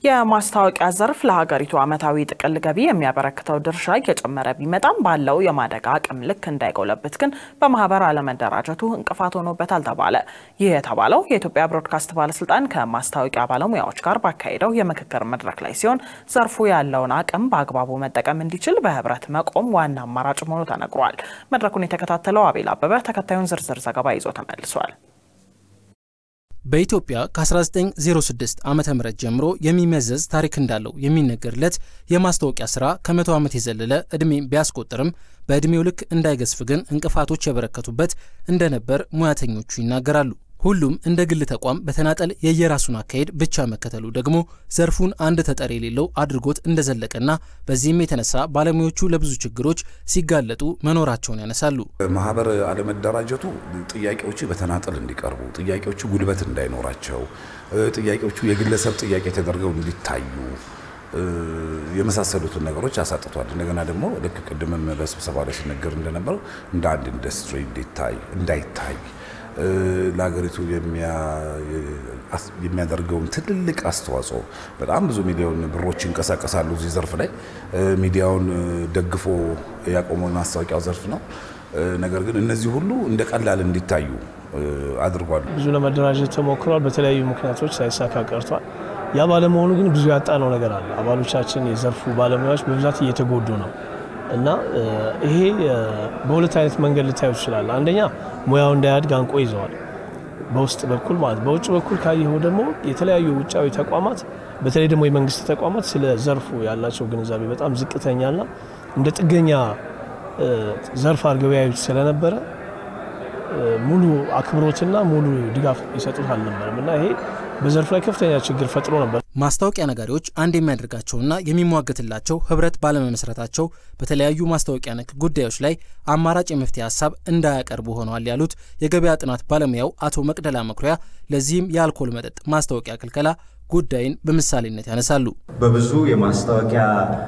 የማስታወቂያ ዘርፍ ለሀገሪቱ ዓመታዊ ጥቅል ገቢ የሚያበረክተው ድርሻ እየጨመረ ቢመጣም ባለው የማደግ አቅም ልክ እንዳይጎለብት ግን በማህበር አለመደራጀቱ እንቅፋት ሆኖበታል ተባለ። ይህ የተባለው የኢትዮጵያ ብሮድካስት ባለስልጣን ከማስታወቂያ ባለሙያዎች ጋር ባካሄደው የምክክር መድረክ ላይ ሲሆን ዘርፉ ያለውን አቅም በአግባቡ መጠቀም እንዲችል በህብረት መቆም ዋና አማራጭ መሆኑ ተነግሯል። መድረኩን የተከታተለው አቤል አበበ ተከታዩን ዝርዝር ዘገባ ይዞ ተመልሷል። በኢትዮጵያ ከ1906 ዓ ም ጀምሮ የሚመዘዝ ታሪክ እንዳለው የሚነገርለት የማስታወቂያ ስራ ከመቶ ዓመት የዘለለ ዕድሜ ቢያስቆጥርም በዕድሜው ልክ እንዳይገዝፍ ግን እንቅፋቶች የበረከቱበት እንደነበር ሙያተኞቹ ይናገራሉ። ሁሉም እንደ ግል ተቋም በተናጠል የየራሱን አካሄድ ብቻ መከተሉ ደግሞ ዘርፉን አንድ ተጠሪ የሌለው አድርጎት እንደዘለቀና በዚህም የተነሳ ባለሙያዎቹ ለብዙ ችግሮች ሲጋለጡ መኖራቸውን ያነሳሉ። ማህበር አለመደራጀቱ ጥያቄዎቹ በተናጠል እንዲቀርቡ፣ ጥያቄዎቹ ጉልበት እንዳይኖራቸው፣ ጥያቄዎቹ የግለሰብ ጥያቄ ተደርገው እንዲታዩ የመሳሰሉትን ነገሮች አሳጥቷል። እንደገና ደግሞ ልክ ቅድምም በስብሰባ ላይ ሲነገር እንደነበረው እንደ አንድ ኢንዱስትሪ እንዲታይ እንዳይታይ ለሀገሪቱ የሚያደርገውን ትልልቅ አስተዋጽኦ በጣም ብዙ ሚሊዮን ብሮች ይንቀሳቀሳሉ እዚህ ዘርፍ ላይ ሚዲያውን ደግፎ ያቆመው ማስታወቂያው ዘርፍ ነው። ነገር ግን እነዚህ ሁሉ እንደ ቀላል እንዲታዩ አድርጓል። ብዙ ለመደራጀት ተሞክሯል። በተለያዩ ምክንያቶች ሳይሳካ ቀርቷል። ያ ባለመሆኑ ግን ብዙ ያጣነው ነገር አለ። አባሎቻችን የዘርፉ ባለሙያዎች በብዛት እየተጎዱ ነው እና ይሄ በሁለት አይነት መንገድ ልታዩ ይችላል። አንደኛ ሙያው እንዳያድግ አንቆ ይዘዋል፣ በውስጥ በኩል ማለት። በውጭ በኩል ካየኸው ደግሞ የተለያዩ ውጫዊ ተቋማት በተለይ ደግሞ የመንግስት ተቋማት ስለ ዘርፉ ያላቸው ግንዛቤ በጣም ዝቅተኛና እንደ ጥገኛ ዘርፍ አድርገው ያዩት ስለነበረ ሙሉ አክብሮትና ሙሉ ድጋፍ ይሰጡት አልነበረም እና ይሄ በዘርፉ ላይ ከፍተኛ ችግር ፈጥሮ ነበር። ማስታወቂያ ነጋዴዎች አንድ የሚያደርጋቸውና የሚሟገትላቸው ህብረት ባለመመስረታቸው በተለያዩ ማስታወቂያ ነክ ጉዳዮች ላይ አማራጭ የመፍትሄ ሀሳብ እንዳያቀርቡ ሆነዋል ያሉት የገበያ ጥናት ባለሙያው አቶ መቅደላ መኩሪያ፣ ለዚህም የአልኮል መጠጥ ማስታወቂያ ክልከላ ጉዳይን በምሳሌነት ያነሳሉ። በብዙ የማስታወቂያ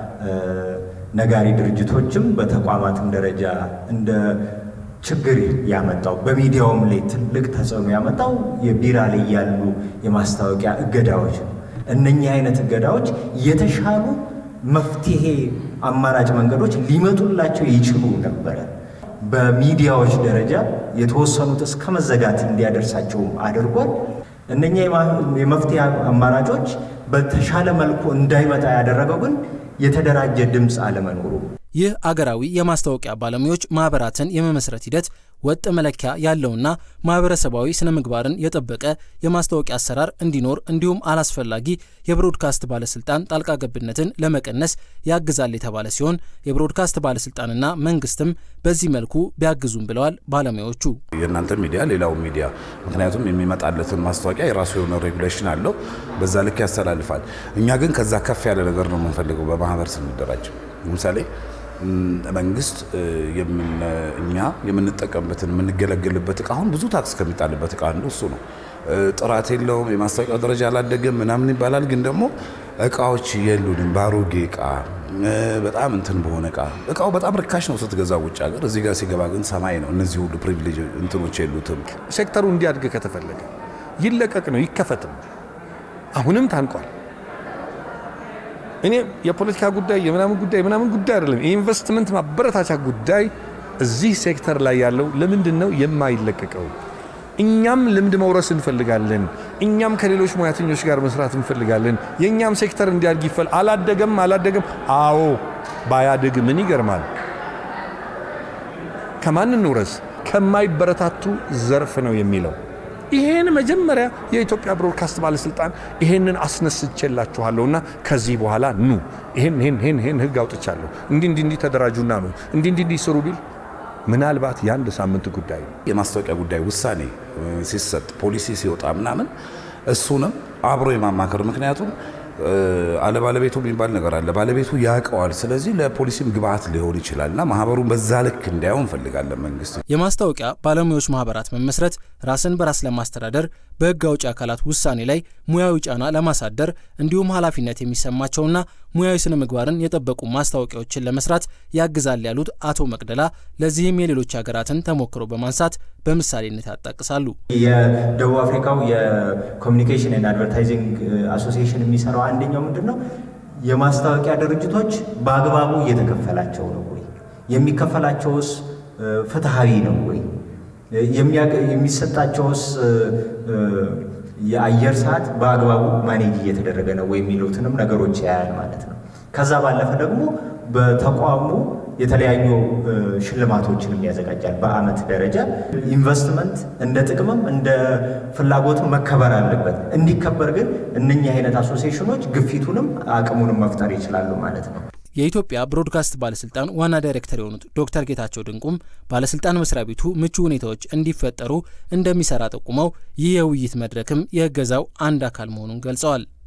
ነጋሪ ድርጅቶችም በተቋማትም ደረጃ እንደ ችግር ያመጣው በሚዲያውም ላይ ትልቅ ተጽዕኖ ያመጣው የቢራ ላይ ያሉ የማስታወቂያ እገዳዎች ነው። እነኚህ አይነት እገዳዎች የተሻሉ መፍትሄ አማራጭ መንገዶች ሊመጡላቸው ይችሉ ነበረ። በሚዲያዎች ደረጃ የተወሰኑት እስከ መዘጋት እንዲያደርሳቸውም አድርጓል። እነኛ የመፍትሄ አማራጮች በተሻለ መልኩ እንዳይመጣ ያደረገው ግን የተደራጀ ድምፅ አለመኖሩ ይህ አገራዊ የማስታወቂያ ባለሙያዎች ማህበራትን የመመስረት ሂደት ወጥ መለኪያ ያለውና ማህበረሰባዊ ስነ ምግባርን የጠበቀ የማስታወቂያ አሰራር እንዲኖር እንዲሁም አላስፈላጊ የብሮድካስት ባለስልጣን ጣልቃ ገብነትን ለመቀነስ ያግዛል የተባለ ሲሆን የብሮድካስት ባለስልጣንና መንግስትም በዚህ መልኩ ቢያግዙም ብለዋል ባለሙያዎቹ። የእናንተ ሚዲያ ሌላው ሚዲያ ምክንያቱም የሚመጣለትን ማስታወቂያ የራሱ የሆነ ሬጉሌሽን አለው፣ በዛ ልክ ያስተላልፋል። እኛ ግን ከዛ ከፍ ያለ ነገር ነው የምንፈልገው በማህበር ስንደራጅ ለምሳሌ መንግስት እኛ የምንጠቀምበትን የምንገለገልበት እቃ አሁን ብዙ ታክስ ከሚጣልበት እቃ አንዱ እሱ ነው። ጥራት የለውም፣ የማስታወቂያው ደረጃ አላደገም ምናምን ይባላል። ግን ደግሞ እቃዎች የሉንም። በአሮጌ እቃ በጣም እንትን በሆነ እቃ እቃው በጣም ርካሽ ነው ስትገዛ ውጭ ሀገር፣ እዚህ ጋር ሲገባ ግን ሰማይ ነው። እነዚህ ሁሉ ፕሪቪሌጅ እንትኖች የሉትም። ሴክተሩ እንዲያድግ ከተፈለገ ይለቀቅ ነው ይከፈትም። አሁንም ታንቋል። እኔ የፖለቲካ ጉዳይ የምናምን ጉዳይ የምናምን ጉዳይ አይደለም። የኢንቨስትመንት ማበረታቻ ጉዳይ እዚህ ሴክተር ላይ ያለው ለምንድን ነው የማይለቀቀው? እኛም ልምድ መውረስ እንፈልጋለን። እኛም ከሌሎች ሙያተኞች ጋር መስራት እንፈልጋለን። የእኛም ሴክተር እንዲያድግ ይፈል አላደገም አላደገም። አዎ ባያድግ ምን ይገርማል? ከማን እንውረስ? ከማይበረታቱ ዘርፍ ነው የሚለው ይሄን መጀመሪያ የኢትዮጵያ ብሮድካስት ባለስልጣን ይሄንን አስነስቼላችኋለሁና ከዚህ በኋላ ኑ ይሄን ይሄን ይሄን ይሄን ህግ አውጥቻለሁ እንዲህ እንዲህ እንዲህ ተደራጁና ነው እንዲህ እንዲህ እንዲህ ስሩ ቢል ምናልባት የአንድ ሳምንት ጉዳይ ነው። የማስታወቂያ ጉዳይ ውሳኔ ሲሰጥ ፖሊሲ ሲወጣ ምናምን እሱንም አብሮ የማማከር ምክንያቱም አለባለቤቱ የሚባል ነገር አለ። ባለቤቱ ያውቀዋል። ስለዚህ ለፖሊሲም ግብአት ሊሆን ይችላል እና ማህበሩን በዛ ልክ እንዲያው እንፈልጋለን። መንግስት የማስታወቂያ ባለሙያዎች ማህበራት መመስረት ራስን በራስ ለማስተዳደር በህግ አውጪ አካላት ውሳኔ ላይ ሙያዊ ጫና ለማሳደር እንዲሁም ኃላፊነት የሚሰማቸውና ሙያዊ ስነ ምግባርን የጠበቁ ማስታወቂያዎችን ለመስራት ያግዛል ያሉት አቶ መቅደላ ለዚህም የሌሎች ሀገራትን ተሞክሮ በማንሳት በምሳሌነት ያጣቅሳሉ። የደቡብ አፍሪካው የኮሚኒኬሽን ኤንድ አድቨርታይዚንግ አሶሲዬሽን የሚሰራው አንደኛው ምንድን ነው የማስታወቂያ ድርጅቶች በአግባቡ እየተከፈላቸው ነው ወይ? የሚከፈላቸውስ ፍትሐዊ ነው ወይ? የሚሰጣቸውስ የአየር ሰዓት በአግባቡ ማኔጅ እየተደረገ ነው ወይ የሚሉትንም ነገሮች ያያል ማለት ነው። ከዛ ባለፈ ደግሞ በተቋሙ የተለያዩ ሽልማቶችንም ያዘጋጃል። በአመት ደረጃ ኢንቨስትመንት እንደ ጥቅምም እንደ ፍላጎትም መከበር አለበት። እንዲከበር ግን እነኚህ አይነት አሶሲዬሽኖች ግፊቱንም አቅሙንም መፍጠር ይችላሉ ማለት ነው። የኢትዮጵያ ብሮድካስት ባለስልጣን ዋና ዳይሬክተር የሆኑት ዶክተር ጌታቸው ድንቁም ባለስልጣን መስሪያ ቤቱ ምቹ ሁኔታዎች እንዲፈጠሩ እንደሚሰራ ጠቁመው ይህ የውይይት መድረክም የእገዛው አንድ አካል መሆኑን ገልጸዋል።